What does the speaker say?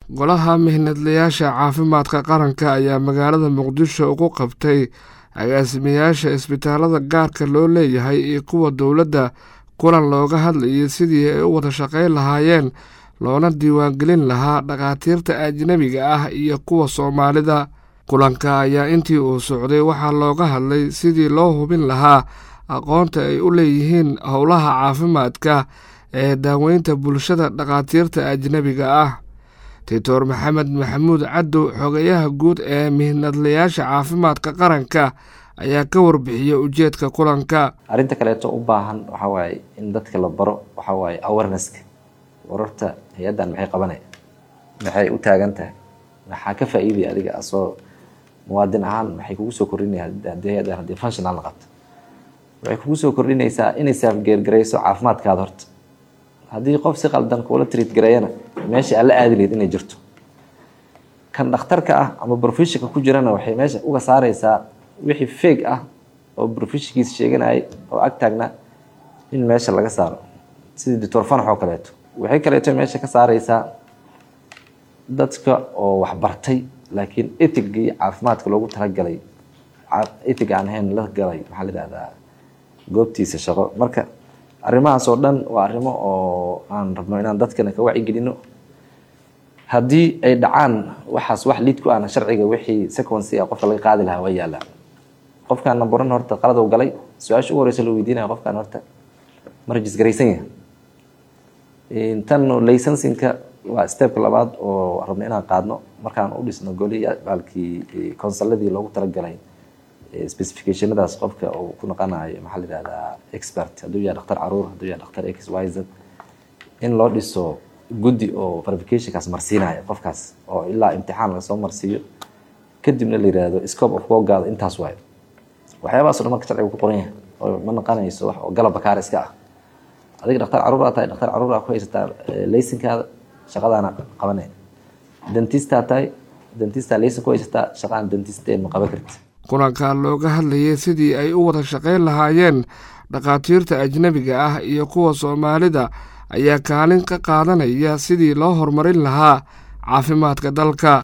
golaha mihnadlayaasha caafimaadka qaranka ayaa magaalada muqdisho ugu qabtay agaasimayaasha isbitaalada gaarka loo leeyahay iyo kuwa dowladda kulan looga hadlayay sidii ay u wada shaqayn lahaayeen loona diiwaangelin lahaa dhakhaatiirta ajnebiga ah iyo kuwa soomaalida kulanka ayaa intii uu socday waxaa looga hadlay sidii loo hubin lahaa aqoonta ay u leeyihiin howlaha caafimaadka ee daaweynta bulshada dhakhaatiirta ajnebiga ah doctor maxamed maxamuud caddow xogayaha guud ee mihnadlayaasha caafimaadka qaranka ayaa ka warbixiyey ujeedka kulanka arrinta kaleeto u baahan waxaa waaye in dadka la baro waxaa waaye awarenesska wararta hay-addan maxay qabanaya maxay u taagan tahay maxaa ka faa-iidaya adiga asoo muwaadin ahaan maxay kugu soo kordhinaya haddii hay-addan haddii functional la qabto waxay kugu soo kordhinaysaa inay saafgeergarayso caafimaadkaada horta haddii qof si qaldan kuula triit gareeyana meesha alla aadi lahayd inay jirto kan dhakhtarka ah ama brofeshinka ku jirana waxay meesha uga saareysaa wixii feeg ah oo brofeshinkiisa sheeganayay oo ag taagna in meesha laga saaro sidii doctor fanax oo kaleeto waxay kaleeto meesha ka saareysaa dadka oo waxbartay laakiin etigii caafimaadka loogu talagalay etig aan ahayn la galay maxaa la yihahdaa goobtiisa shaqo marka arrimahaas oo dhan waa arrimo oo aan rabno inaan dadkana ka wacyigelino haddii ay dhacaan waxaas wax liid ku ahna sharciga wixii sequency a qofka laga qaadi lahaa waa yaalaa qofkaan namburan horta qalad u galay su-aasha ugu horeysa la weydiinaya qofkaan horta ma rajisgaraysan yahay tan laysansinka waa stepka labaad oo rabno inaan qaadno markaan u dhisno goli baalkii consuladii loogu talagalay specificationadaas qofka uu ku noqonayo maxaa la yihahdaa expert hadduu yahay dhaktar caruur hadduu yahay dhaktar x y z in loo dhiso guddi oo verificationkaas marsiinaya qofkaas oo ilaa imtixaan lagasoo marsiiyo kadibna la yihahdo scope of workaada intaas waayo waxyaabahaas o dhan marka sharciga ku qoran yahay oo ma noqonayso wax oo galab bakaar iska ah adiga dhaktar caruur aa tahay dhaktar caruur aa ku haysataa laysinkaada shaqadaana qabanay dentistaa tahay dentistaa laysin ku haysataa shaqaan dentiste ma qaban karti kulanka looga hadlayay sidii ay u wada shaqayn lahaayeen dhakhaatiirta ajnebiga ah iyo kuwa soomaalida ayaa kaalin ka qaadanaya sidii loo horumarin lahaa caafimaadka dalka